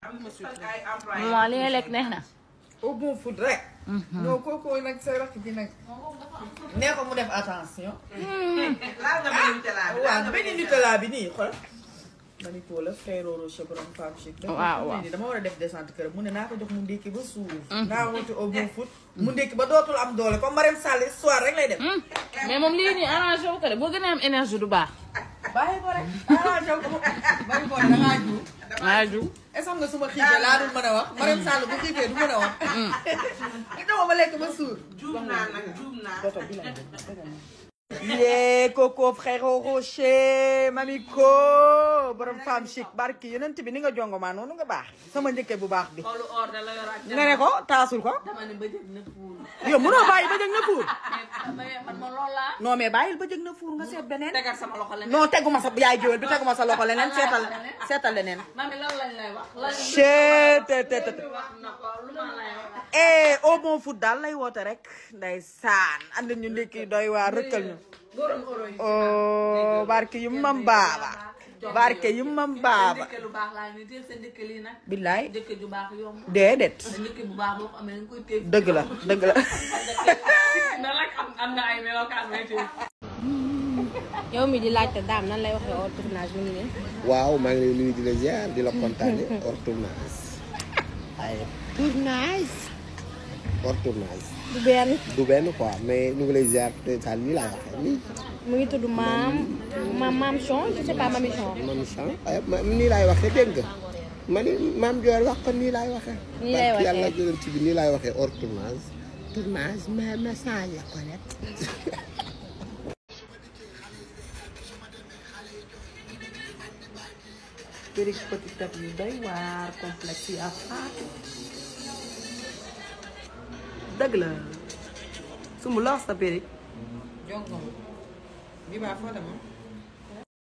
maman li nga lekk neex na. au bon food rek. non kooku nag sa rakk bi nag. nee ko mu def attention. laal nga benn Nutella bi. waaw benn Nutella bi nii xool. mani ko la frère Rocher borom femme chic. waaw waaw dama war a def descente kër mu ne naa ko jox mu ndékki ba suuf. naa wuti au bon food. mu ndékki ba dootul am doole comme Marème Sall soir rek lay def. mais moom lii nii arrangé wu ko de boo gën a am énergie du baax. bàyyi ko rek arrangé ko bàyyi ko da ngaa juum. maa ju. est-ce que xam nga su ma xiifee laa dul mën a wax Marème Sall bu xiifee du mën a wax. li dama ma lekk ba suur. juum naa nag juum naa. yee Coco frère Rocher mami ko borom femme chic barki yeneen bi ni nga jongo maa noonu nga baax sama njëkke bu baax bi. xoolu or da la yoraat. nga ne ko taasul ko. dama ne bëjëg na fuul. yow mënoo bàyyi ba jëg na fuur. mais man ma loolu laa. non mais bàyyil ba jëg na fuur nga seet beneen. tegal sama loxo leneen. non teguma sa yaay jëwel bi teguma sa loxo leneen seetal seetal leneen. mami lan lañ lay wax. lan chee te te te. wax na ko lu ma lay wax. eh au bon foot daal lay woote rek. ndeysaan andi ñu ndekki doy waa rëkkal ñu. borom oro yi. oh barke yu mam baaba. barke yu mam baaba. ndëkke lu baax laa ni teel sa ndëkke lii nag. billaay ndëkke ju baax yomb. déedéet. ndëkke bu baax boo ko amee dañ koy téye. dëgg la dëgg la. na la am am na ay melokaan may téye. yow mi di laajte daam nan lay waxee hors tournage mi ngi nii. waaw maa ngi lay nuyu di la ziar di la kontaane hors tournage waaye tournage hors tournage du benn du benn quoi mais ñu ngi lay ziar te daal nii laay waxee nii mu ngi tudd maam maam maam Chon je sais pas mami Chon. mam chan ay ma- nii laay waxee dégg nga ma ni maam Joor wax ko nii laay waxee Nii lay barke waxee. yàlla jëleen ci bi nii laay waxee hors tournage tournage ma ma change la ko rek périg petit tap yu doy waar complexe yi ak faatu. dëgg la. su mu lox sa périg. jongo bi baa foo demoon.